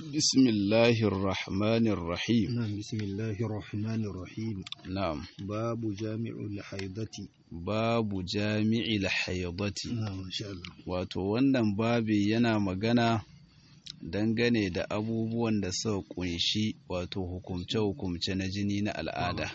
بسم الله الرحمن الرحيم نعم بسم الله الرحمن الرحيم نعم باب جامع الحيضة باب جامع الحيضة نعم ما شاء الله wato wannan babi yana magana dangane da abubuwan da suka kunshi wato hukumce-hukumce na jini na al'ada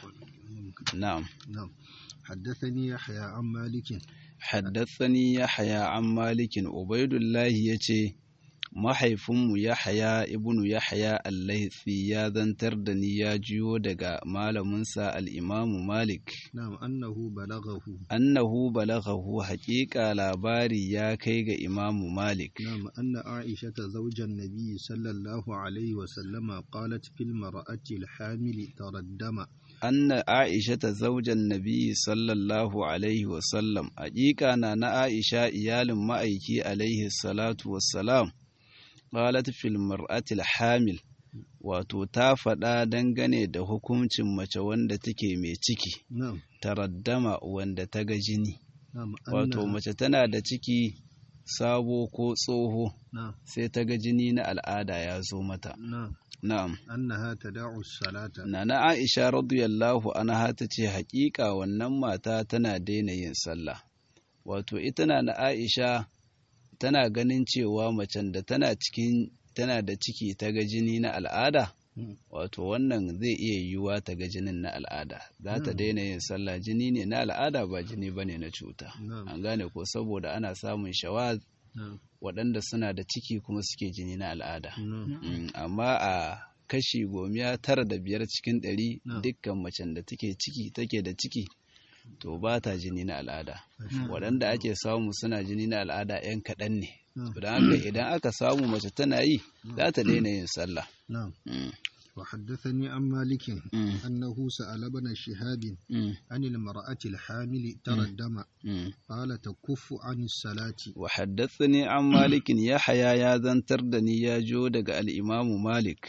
na'am نعم حدثني يحيى عن مالك haddathani yahya an malikin ubaidullahi yace mahaifinmu yahya ibnu yahya al-laythi ya zantar da ni ya jiyo daga malaminsa al-imamu malik نعم أنه بلغه annahu balaghahu haƙiƙa labari ya kai ga imamu malik نعم أن عائشة زوج النبي صلى الله عليه وسلم قالت في المرأة الحامل ترى الدم anna aisha ta zaujan nabi sallallahu alaihi wasallam haƙiƙa na na aisha iyalin ma'aiki alaihi salatu wassalam qalat fil mar'atil hamil wato ta faɗa dangane da hukuncin mace wanda take mai ciki نعم taraddama wanda ta ga jini نعم wato أنها mace tana da ciki sabo ko tsoho نعم sai ta ga jini na al'ada ya zo mata نعم na'am أنها تدع الصلاة Nana Aisha radiyallahu anha ta ce haƙiƙa wannan mata tana daina yin sallah. Wato ita na na Aisha tana ganin cewa macen da tana cikin tana da ciki ta ga jini na al'ada, Mm. wato wannan zai iya yiwuwa ta ga jinin na al'ada. Za ta Mm. daina yin sallah jini ne na al'ada ba jini ba ne na cuta. نعم An gane ko saboda ana samun shawaz نعم waɗanda suna da ciki kuma suke jini na al'ada. نعم Mm, amma a kashi gomiya tara da biyar cikin ɗari No. dukkan macen da take ciki take da ciki to ba ta jini na al'ada Mm. waɗanda ake samu suna jini na al'ada 'yan kaɗan ne No. don haka idan aka samu mace tana yi za ta daina yin sallah نعم Mm, وحدثني عن مالك mm, أنه سأل ابن شهاب mm, عن المرأة الحامل ترى الدم mm. قال تكف عن الصلاة wa haddathani an malikin yahaya ya zantar da ni ya jo daga al'imamu malik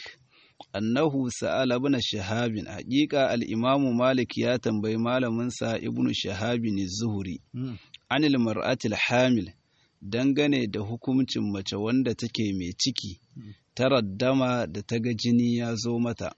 annahu sa'ala ibn shahabin haƙiƙa al'imamu malik ya tambayi malaminsa ibn shahabin zuhuri مم. anil mar'atil hamil dangane da hukuncin mace wanda take mai ciki taraddama da ta ga jini ya zo mata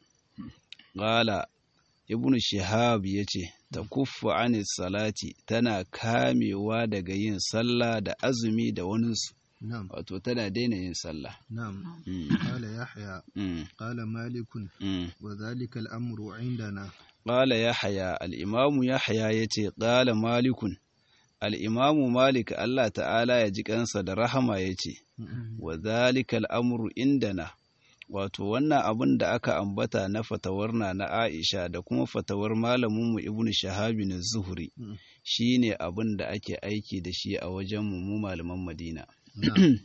Gala ibn shihab ya ce ta kuffa anis salati tana kamewa daga yin sallah da azumi da waninsu نعم wato tana daina yin sallah نعم Mm, قال يحيى mm, قال مالك mm. وذلك الأمر عندنا Ƙala Yahaya, al'imamu Yahaya ya ce, Ƙala Malikun, al'imamu Malik Allah ta'ala ya ji kansa da rahama ya ce, wa zalika al'amuru indana, wato wannan abin da aka ambata na fatawar na na Aisha da kuma fatawar malaminmu Ibn Shahabi na Zuhuri, Mm. shi ne abin da ake aiki da shi a wajenmu mu malaman Madina. نعم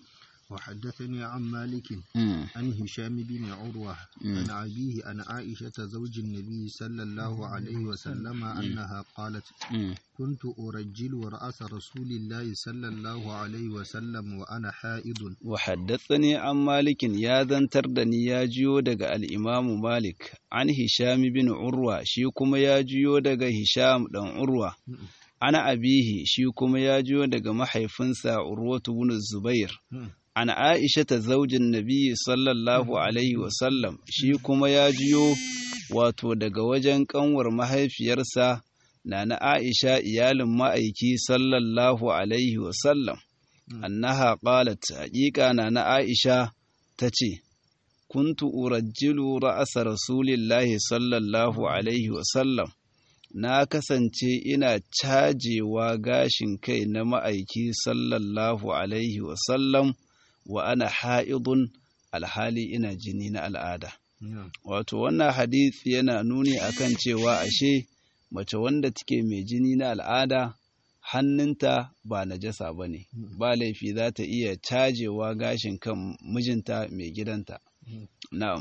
وحدثني عن مالك Mm, عن هشام بن عروة مم. عن أبيه عن عائشة زوج النبي صلى الله عليه وسلم أنها قالت mm, كنت أرجل رأس رسول الله صلى الله عليه وسلم وأنا حائض وحدثني عن مالك يا ذنتر دني يا جيو دغ الإمام مالك عن هشام بن عروة شي كما يا جيو دغ هشام دان عروة أنا أبيه شي كما يا جيو دغ محيفنسا عروة بن الزبير عن عائشة زوج النبي صلى الله عليه وسلم شي كما يا جيو wato daga wajen kanwar mahaifiyarsa na na Aisha iyalin ma'aiki sallallahu alaihi wasallam annaha qalat haƙiƙa na na Aisha ta ce, Kuntu urajjilu ra'asa Rasulillahi sallallahu Alaihi wasallam, na kasance ina cajewa gashin kai na ma'aiki sallallahu Alaihi wasallam wa ana ha'idun alhali ina jini na al'ada. نعم Wato, wannan hadith yana nuni akan cewa ashe mace wanda take mai jini na al'ada hannunta ba najasa ba ne, ba laifi za ta iya cajewa gashin kan mijinta mai gidanta. Na'am.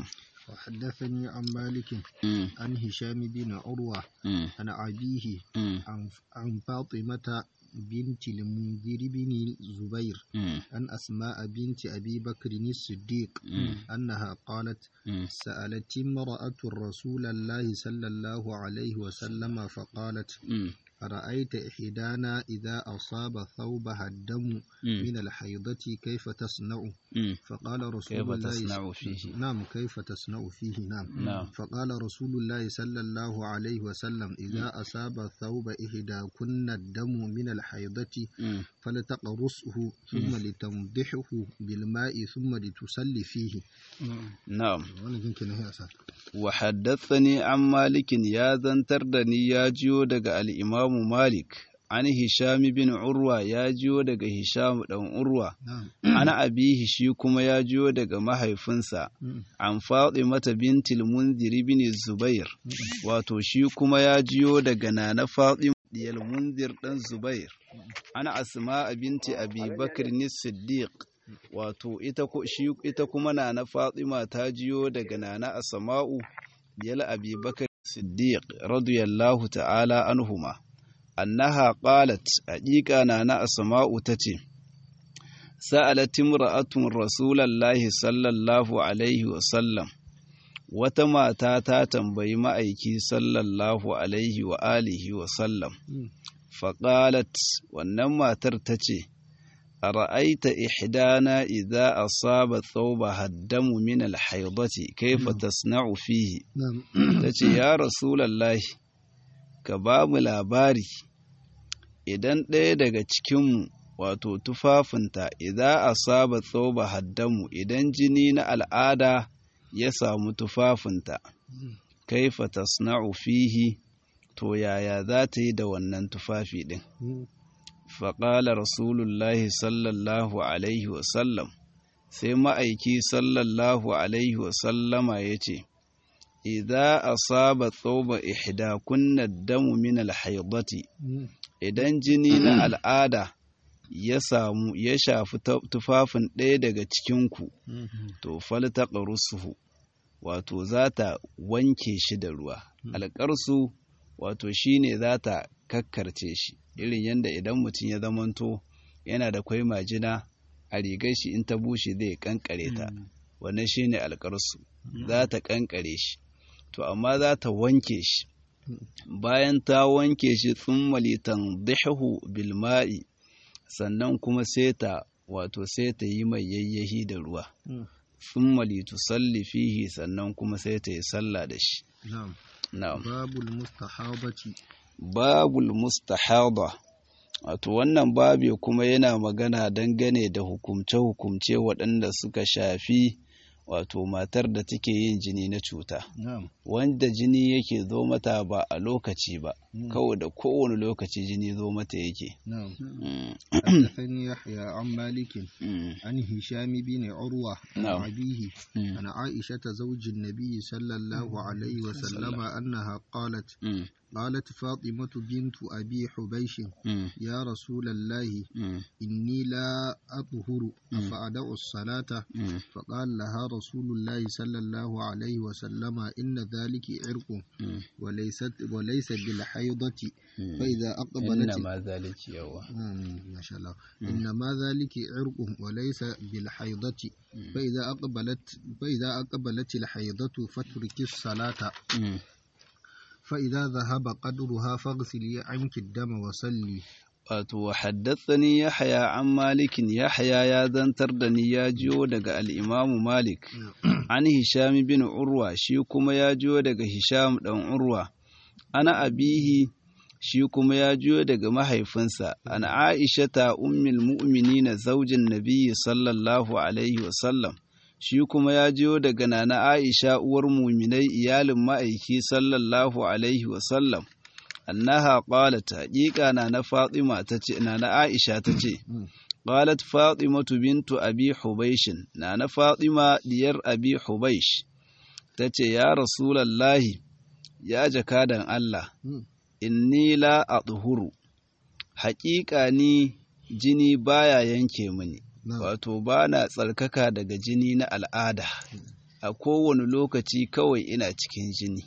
وحدثني عن مالك Mm, عن هشام بن عروة mm, عن أبيه mm, عن عن فاطمة بنت المنذر بن الزبير mm, عن أسماء بنت أبي بكر الصديق mm, أنها قالت mm. سألت امرأة رسول الله صلى الله عليه وسلم فقالت Mm, أرأيت إحدانا إذا أصاب ثوبها الدم من الحيضة كيف تصنع فقال رسول كيف الله تصنع فيه نعم كيف تصنع فيه نعم نعم. فقال رسول الله صلى الله عليه وسلم إذا أصاب ثوب إحداكن الدم من الحيضة مم. فلتقرصه ثم لتنضحه بالماء ثم لتصلي فيه na'am wannan jinki na ya sa wa haddathani an malikin ya zantar da ni ya jiyo daga al'imamu malik an hisham bin urwa ya jiyo daga hisham dan urwa na'am ana abihi shi kuma ya jiyo daga mahaifinsa Mm. an faɗi mata bintil munzir bin zubair wato shi kuma ya jiyo daga nana faɗi diyal munzir dan zubair ana asma binti abi bakr ni siddiq wato ita ko shi ita kuma nana fatima ta jiyo daga nana asma'u diyal abi bakr siddiq radiyallahu ta'ala anhuma annaha qalat haqiqa nana asma'u tace sa'alat imra'atun rasulallahi sallallahu alaihi wasallam wata mata ta tambayi ma'aiki sallallahu alaihi wa alihi wasallam Mm. faƙalat wannan matar ta ce a ra'aita ihdana idza asaba thawba haddamu min alhaidati kaifa tasna'u fihi na'am ta ce ya rasulallahi ka ba mu labari idan ɗaya daga cikinmu wato tufafinta idan asaba tsoba haddamu idan jini na al'ada ya samu tufafinta kaifa tasna'u fihi to yaya za ta yi da wannan tufafi ɗin Mm. faƙala rasulullahi sallallahu alaihi wasallam sai ma'aiki sallallahu alaihi wasallama ya ce idza asaba tsoba ihdakunna damu min alhaidati Mm. idan jini na al'ada ya samu ya shafi ta- tufafin ɗaya daga cikinku Mm. to faltaqrusuhu wato za ta wanke shi da ruwa alƙarsu wato shine za ta kakkarce shi irin yadda idan mutum ya zamanto yana da kwai majina a rigar shi in ta bushe zai kankare ta wannan shine alƙarsu za ta kankare shi to amma za ta wanke shi bayan ta wanke shi tsummali tandihu bil ma'i sannan kuma sai ta wato sai ta yi mai yayyahi da ruwa Mm. tsummali tusalli fihi sannan kuma sai ta yi sallah da shi na'am na'am babul mustahabati babul mustahada wato wannan babi kuma yana magana dangane da hukumce-hukumce waɗanda suka shafi wato matar da take yin jini na cuta na'am wanda jini yake zo mata ba a lokaci ba Mm. kawai da kowane lokaci jini zo mata yake na'am Mm, حدثني يحيى عن مالك mm, عن هشام بن عروة عن نعم. أبيه mm, عن عائشة زوج النبي صلى الله عليه وسلم أنها قالت mm, قالت فاطمة بنت أبي حبيش mm, يا رسول الله mm, إني لا أطهر أفأدع الصلاة mm, فقال لها رسول الله صلى الله عليه وسلم إن ذلك عرق mm, وليست وليس بالحيضة mm. فإذا أقبلت إنما ذلك يوا مم، ما شاء الله إنما ذلك عرق وليس بالحيضة فإذا أقبلت فإذا أقبلت الحيضة فاترك الصلاة Mm. فإذا ذهب قدرها فاغسلي عنك الدم وصلي wato wa haddathani yahya an malikin yahya ya zantar da ni ya jiyo daga al-imamu malik an hisham bin urwa shi kuma ya jiyo daga hisham dan urwa ana abihi shi kuma ya jiyo daga mahaifinsa an aishata ummul mu'minina zaujin nabiyyi sallallahu alaihi wasallam shi kuma ya jiyo daga nana aisha uwar muminai iyalin ma'aiki sallallahu alaihi wasallam annaha qalat haqiqa na na fatima tace na na aisha tace qalat fatimatu bintu abi hubaysh na na fatima diyar abi hubaysh tace ya rasulullahi ya jakadan Allah inni la adhuru haqiqa ni jini baya yanke mini wato bana tsarkaka daga jini na al'ada a kowane lokaci kawai ina cikin jini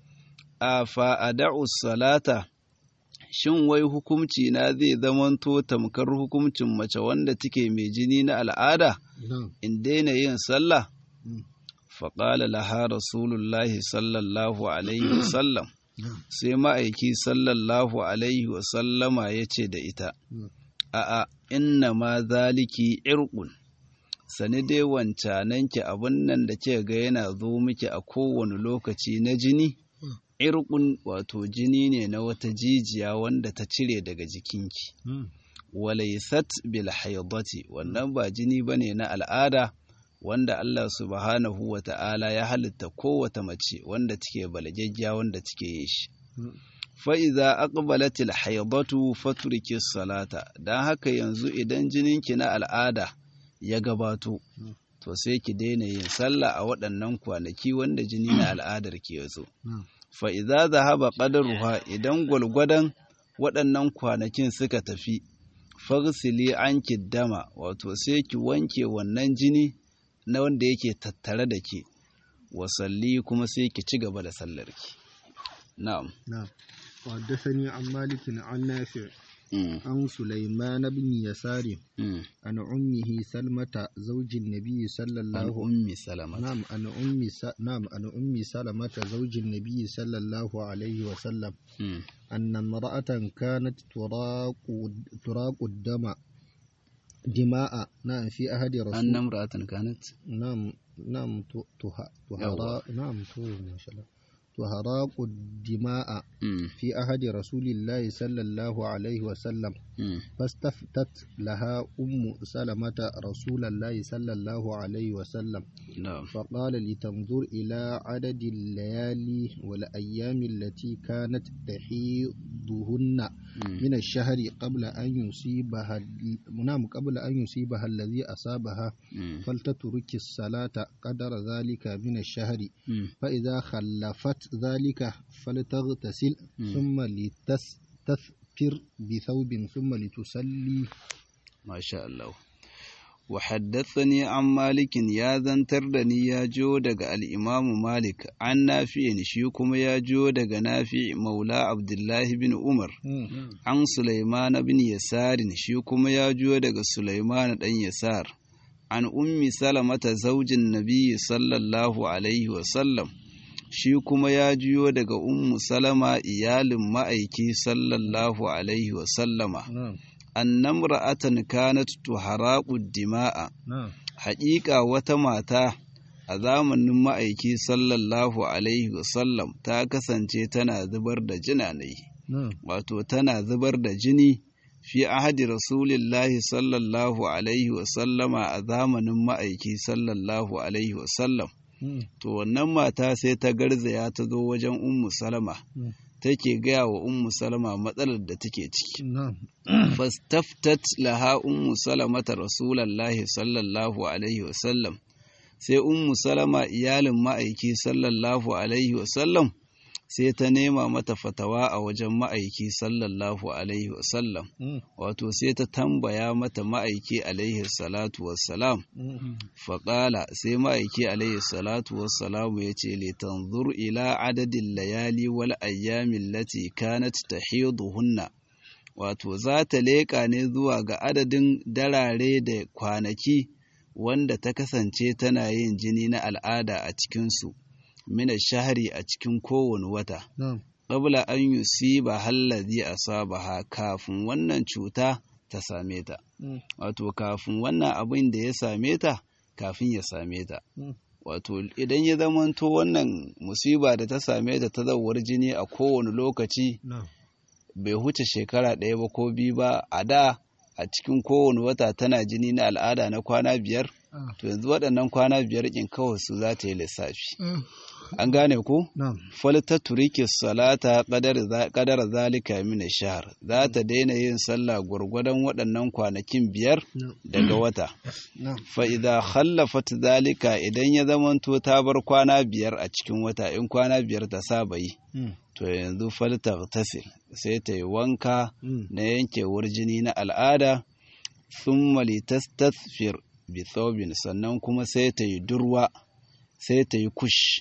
a fa'ada'u salata shin wai hukumci na zai zamanto tamkar hukumcin mace wanda take mai jini na al'ada in daina yin sallah faƙala laha rasulullahi sallallahu alaihi wasallam sai ma'aiki sallallahu alaihi wasallama ya ce da ita a'a inna ma zaliki irqun sani dai wancananki abin nan da ke ga yana zo miki a kowane lokaci na jini irqun wato jini ne na wata jijiya wanda ta cire daga jikinki walaysat bil haidati wannan ba jini bane na al'ada wanda Allah subhanahu wa ta'ala ya halitta kowata mace wanda take balagaggiya wanda take yi shi fa idza aqbalatil haidatu faturki salata dan haka yanzu idan jininki na al'ada ya gabato to sai ki daina yin sallah a waɗannan kwanaki wanda jini na al'adar ki yazo fa idza zahaba qadaruha idan gwalgwadan waɗannan kwanakin suka tafi fagsili anki dama wato sai ki wanke wannan jini na wanda yake tattare da ke wasalli kuma sai ki ci gaba da sallarki na'am na'am وحدثني عن مالك عن نافع عن سليمان بن يسار عن أمه سلمة زوج النبي صلى الله عن أم سلمة نعم عن أم س... نعم عن أم سلمة زوج النبي صلى الله عليه وسلم أن امرأة كانت تراق تراق الدم دماء نعم في أحد رسول أن امرأة كانت نعم نعم تها تهرا نعم تو ما شاء الله وهراق الدماء في أحد رسول الله صلى الله عليه وسلم فاستفتت لها أم سلمة رسول الله صلى الله عليه وسلم فقال لتنظر إلى عدد الليالي والأيام التي كانت تحيضهن من الشهر قبل أن يصيبها نعم قبل أن يصيبها الذي أصابها فلتترك الصلاة قدر ذلك من الشهر فإذا خلفت ذلك فلتغتسل ثم لتستثفر بثوب ثم لتصلي ما شاء الله وحدثني عن مالك يا ذنتر دني يا جو دغ الإمام مالك عن نافع شي كما يا جو دغ نافع مولى عبد الله بن عمر عن سليمان بن يسار شي كما يا جو دغ سليمان دان يسار عن أم سلمة زوج النبي صلى الله عليه وسلم shi kuma ya juyo daga ummu salama iyalin ma'aiki sallallahu alaihi wasallama annam ra'atan kanat tuharaqu dima'a haƙiƙa wata mata a zamanin ma'aiki sallallahu alaihi wasallam ta kasance tana zubar da jinanai wato tana zubar da jini fi ahadi rasulillahi sallallahu alaihi wasallama a zamanin ma'aiki sallallahu alaihi wasallam to wannan mata sai ta garzaya ta zo wajen ummu salama take gaya wa ummu salama matsalar da take ciki fastaftat laha ummu salamata rasulallahi sallallahu alaihi wasallam sai ummu salama iyalin ma'aiki sallallahu alaihi wasallam sai ta nema mata fatawa a wajen ma'aiki sallallahu alaihi wasallam wato sai ta tambaya mata ma'aiki alaihi salatu wassalam faƙala sai ma'aiki alaihi salatu wassalamu ya ce litanzur ila adadin layali wal ayyamin lati kanat tahiduhunna wato za ta leƙa ne zuwa ga adadin darare da kwanaki wanda ta kasance tana yin jini na al'ada a cikinsu mina shahari a cikin kowane wata ƙabla an yusiba hallazi asabaha kafin wannan cuta ta same ta wato kafin wannan abin da ya same ta kafin ya same ta wato idan ya zamanto wannan musiba da ta same ta ta zawar jini a kowane lokaci bai huce shekara ɗaya ba ko biyu ba a da a cikin kowane wata tana jini na al'ada na kwana biyar to yanzu waɗannan kwana biyar ƙin kawai su za ta yi lissafi an gane ku falta turiki salata kadar zalika min shahar za ta daina yin sallah gwargwadon waɗannan kwanakin biyar daga wata fa idza khallafat zalika idan ya zamanto ta bar kwana biyar a cikin wata in kwana biyar ta saba yi to yanzu falta tasil sai ta yi wanka na yankewar jini na al'ada thumma litastathfir bi thawbin sannan kuma sai ta yi durwa sai ta yi kush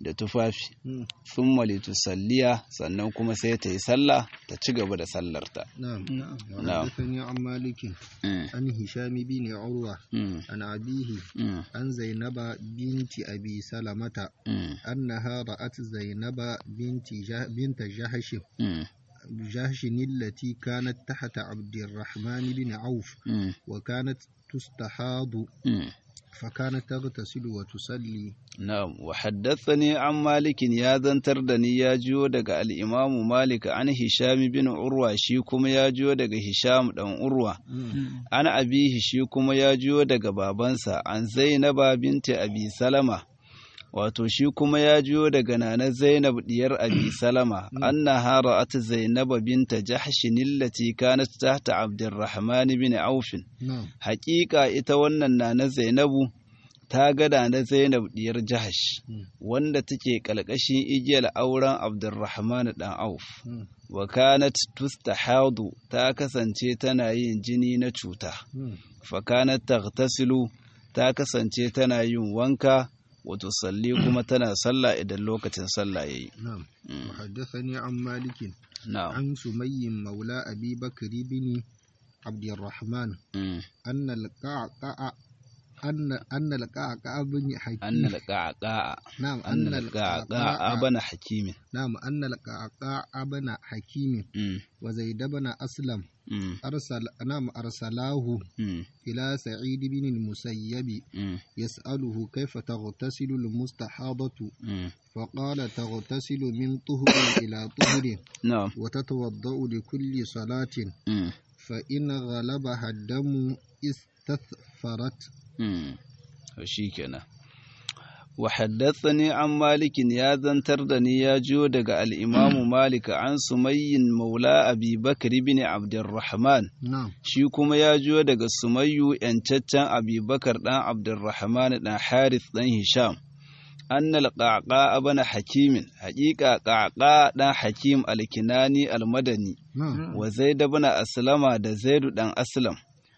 da tufafi thumma litusalliya sannan kuma sai ta yi sallah ta ci gaba da sallarta نعم نعم. وحدثني عن مالك Mm, عن هشام بن عروة mm, عن أبيه mm, عن زينب بنت أبي سلمة mm, أنها رأت زينب بنت جه بنت جهش mm, جهش التي كانت تحت عبد الرحمن بن عوف mm, وكانت تستحاض mm. فكانت تغتسل وتصلي Na'am, wa haddathani an Malikin ya zantar da ni ya jiyo daga al'imamu Malik an Hisham bin Urwa shi kuma ya jiyo daga Hisham ɗan Urwa, an abihi shi kuma ya jiyo daga babansa an Zainaba binti Abi Salama, wato shi kuma ya jiyo daga nana Zainab diyar Abi Salama, anna hara'at Zainaba binta Jahshin allati kanat tahta Abdurrahman bin Aufin. نعم Haƙiƙa ita wannan nana Zainabu ta gada na Zainab diyar Jahash Mm. wanda take kalkashin igiyar auren Abdurrahman dan Auf Mm. wa kanat tustahadu ta kasance tana yin jini na cuta Mm. fa kanat taghtasilu ta kasance tana yin wanka wa tusalli kuma tana sallah idan lokacin sallah yayi نعم Mm. وحدثني عن مالك na'am عن سمي مولى أبي بكر بن عبد الرحمن Mm. أن القعقاع أن أن القعقاع بن حكيم anna alqaqa نعم anna أن alqaqa القعقاع bana hakimin نعم أن القعقاع بن حكيم Mm. وزيد بن أسلم Mm. أرسل نعم أرسلاه Mm. إلى سعيد بن المسيب Mm. يسأله كيف تغتسل المستحاضة Mm. فقال تغتسل من طهر إلى طهر na'am وتتوضأ لكل صلاة Mm. فإن غلبها الدم استثفرت Mm. to shikenan wa haddathani an malikin ya zantar da ni ya jiyo daga al-imamu malik an sumayyin maula abi bakr ibn abdurrahman نعم shi kuma ya jiyo daga sumayyu yancaccen abi bakar dan abdurrahman dan harith dan hisham anna al-qaqa ibn hakimin haqiqa qaqa dan hakim al-kinani al-madani نعم wa zaid ibn aslama da zaidu dan aslam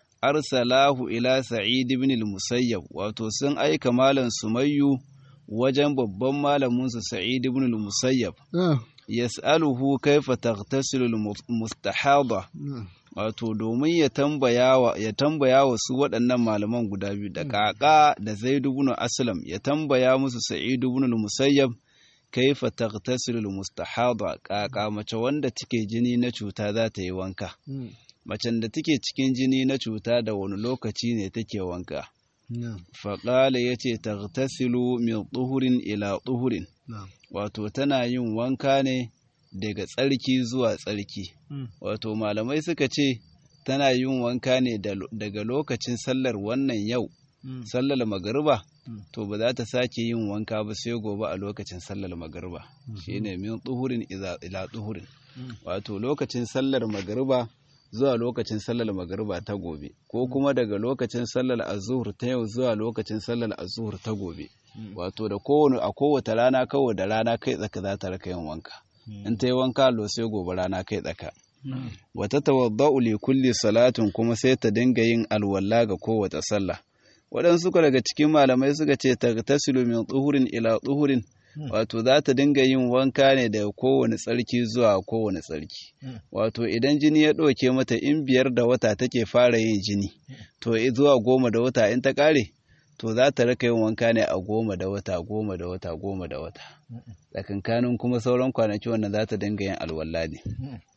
arsalahu ila sa'id ibn al-musayyab wato sun aika malam sumayyu wajen babban malamin su sa'id ibn al-musayyab آه. yas'aluhu kaifa taghtasilu al-mustahada نعم wato domin ya tambaya wa ya tambaya wa su waɗannan malaman guda biyu da kaka da zaid ibn aslam ya tambaya musu sa'id ibn al-musayyab kaifa taghtasilu al-mustahada kaka mace wanda take jini na cuta za ta yi wanka مم. macen da take cikin jini na cuta da wani lokaci ne take wanka نعم faƙala ya ce tagtasilu min tsuhurin ila tsuhurin نعم wato tana yin wanka ne daga tsarki zuwa tsarki مم. wato malamai suka ce tana yin wanka ne da- daga lokacin sallar wannan yau مم. sallar magariba Mm. to ba za ta sake yin wanka ba sai gobe a lokacin sallar magariba shine min tsuhurin iza- ila tsuhurin Mm. wato lokacin sallar magariba zuwa lokacin sallar magariba ta gobe ko kuma daga lokacin sallar azuhur ta yau zuwa lokacin sallar azuhur ta gobe Mm. wato da kowane a kowace rana kawai da rana kai tsaka za ta raka yin wanka in ta yi wanka lo sai gobe rana kai tsaka نعم wata tawadda'u li kulli salatin kuma sai ta dinga yin alwala ga kowace sallah waɗansu suka daga cikin malamai suka ce tagtasilu min tsuhurin ila tsuhurin wato za ta dinga yin wanka ne daga kowane tsarki zuwa kowane tsarki Mm. wato idan jini ya ɗauke mata in biyar da wata take fara yin jini to i- zuwa goma da wata in ta ƙare to za ta raka yin wanka ne a goma da wata goma da wata goma da wata tsakankanin kuma sauran kwanaki wannan za ta dinga yin alwala ne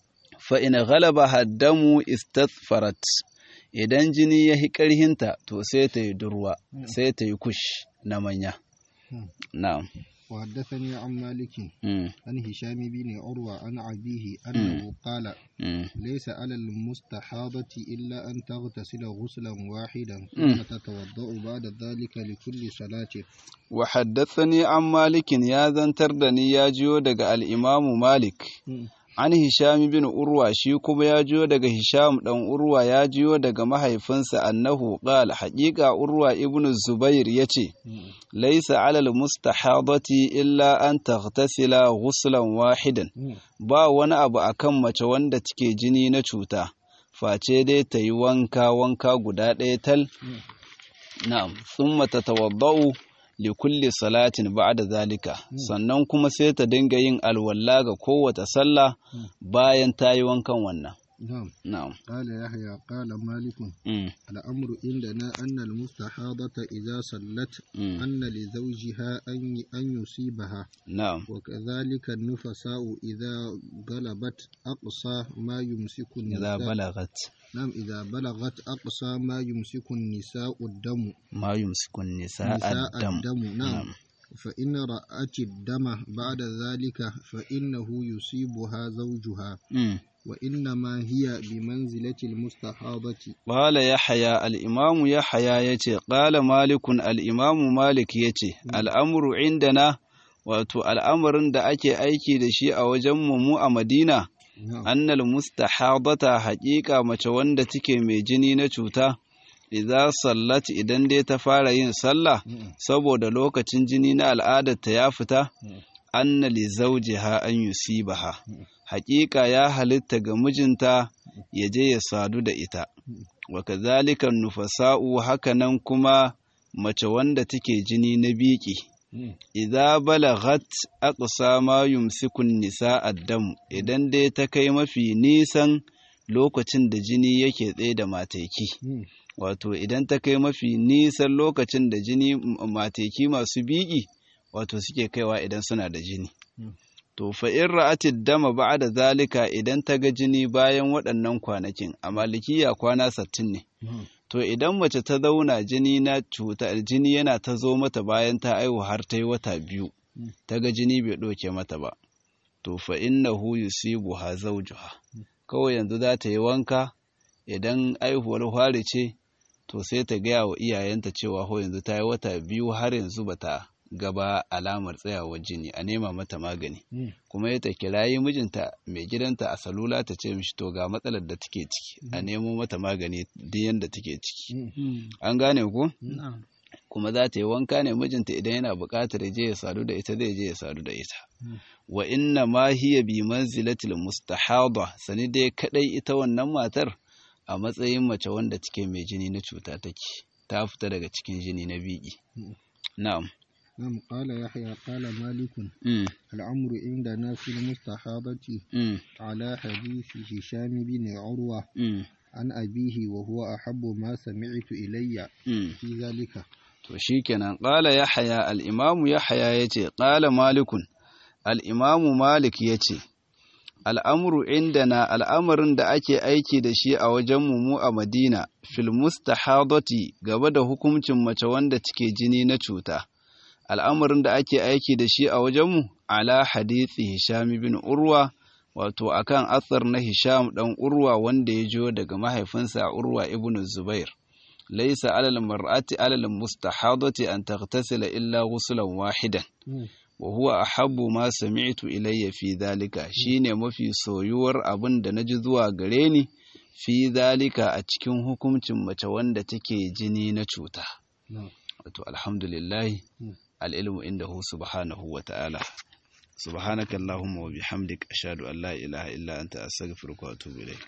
fa in ghalaba haddamu istathfarat idan jini ya hi ƙarhinta to sai ta yi durwa sai ta yi kush na manya Mm. na'am وحدثني عن مالك mm, عن هشام بن عروة عن أبيه أنه قال mm, ليس على المستحاضة إلا أن تغتسل غسلا واحدا مم. ثم تتوضأ بعد ذلك لكل صلاة wa haddathani an malikin ya zantar da ni ya jiyo daga al'imamu malik an hisham bin urwa shi kuma ya jiyo daga hisham dan urwa ya jiyo daga mahaifinsa annahu qala haqiqa urwa ibn zubair yace laysa alal mustahadati illa an taghtasila ghuslan wahidan ba wani abu akan mace wanda take jini na cuta face dai ta yi wanka wanka guda ɗaya tal na'am thumma tatawaddau li kulli salatin ba'da zalika sannan kuma sai ta dinga yin alwalla ga kowace sallah bayan ta yi wankan wannan نعم na'am قال يحيى قال مالك mm. الأمر عندنا أن المستحاضة إذا صلت mm. أن لزوجها أن أن يصيبها na'am وكذلك النفساء إذا غلبت أقصى ما يمسك idza النساء balagat نعم إذا بلغت أقصى ما يمسك النساء الدم ma yumsiku an-nisaa نساء ad-dam الدم نعم na'am فإن رأت الدم بعد ذلك فإنه يصيبها زوجها mm. وإنما هي بمنزلة المستحاضة Ƙala Yahaya al'imamu Yahaya ya ce, Ƙala Malikun al'imamu Malik ya ce, Al'amuru indana, wato al'amarin da ake aiki da shi a wajen mu a Madina, نعم annal mustahadata haƙiƙa mace wanda take mai jini na cuta, idza sallat idan dai ta fara yin sallah, saboda lokacin jini na al'adarta ya fita, anna li zawjiha an yusibaha. Haƙiƙa ya halitta ga mijinta ya je ya sadu da ita. wa kazalika nufasa'u hakanan kuma mace wanda take jini na biki idza balaghat aqsa ma yumsiku nisa addam idan dai ta kai mafi nisan lokacin da jini yake tsaye da mateki wato idan ta kai mafi nisan lokacin da jini mateki masu biki wato suke kaiwa idan suna da jini to fa in ra'atid dama ba'da zalika idan ta ga jini bayan waɗannan kwanakin a malikiya kwana sattin ne to idan mace ta zauna jini na cuta jini yana ta zo mata bayan ta aihu har ta yi wata biyu ta ga jini bai ɗauke mata ba to fa innahu yusibuha zawjuha kawai yanzu za ta yi wanka idan aihuwar fari ce to sai ta gaya wa iyayenta cewa ho yanzu ta yi wata biyu har yanzu bata gaba alamar tsayawar jini a nema mata magani kuma ya ta kirayi mijinta mai gidanta a salula ta ce mishi to ga matsalar da take ciki a nemo mata magani duk yanda take ciki an gane ku kuma za ta yi wanka ne mijinta idan yana buƙatar ya je ya sadu da ita zai je ya sadu da ita wa inna ma hiya bi manzilatil mustahada sani dai kadai ita wannan matar a matsayin mace wanda take mai jini na cuta take ta fita daga cikin jini na biki na'am نعم قال يحيى قال مالك mm, الأمر عندنا في المستحاضة mm, على حديث هشام بن عروة mm, عن أبيه وهو أحب ما سمعت إلي mm. في ذلك to shikenan qala yahya al-imamu yahya yace qala malikun al-imamu malik yace al'amru indana al'amarin da ake aiki da shi a wajen mu a Madina fil mustahadati gaba da hukuncin mace wanda take jini na cuta al'amarin da ake aiki da shi a wajenmu ala hadithi Hisham bin Urwa wato akan athar na Hisham dan Urwa wanda ya jo daga mahaifinsa Urwa ibn Zubair laysa alal mar'ati alal mustahadati an taghtasila illa ghuslan wahidan wa huwa ahabbu ma sami'tu ilayya fi dhalika shine mafi soyuwar abin da naji zuwa gare ni fi dhalika a cikin hukuncin mace wanda take jini na cuta wato alhamdulillah al'ilmu indahu subhanahu wa ta'ala subhanaka allahumma wa bihamdik ashhadu an la ilaha illa anta astaghfiruka wa atubu ilayk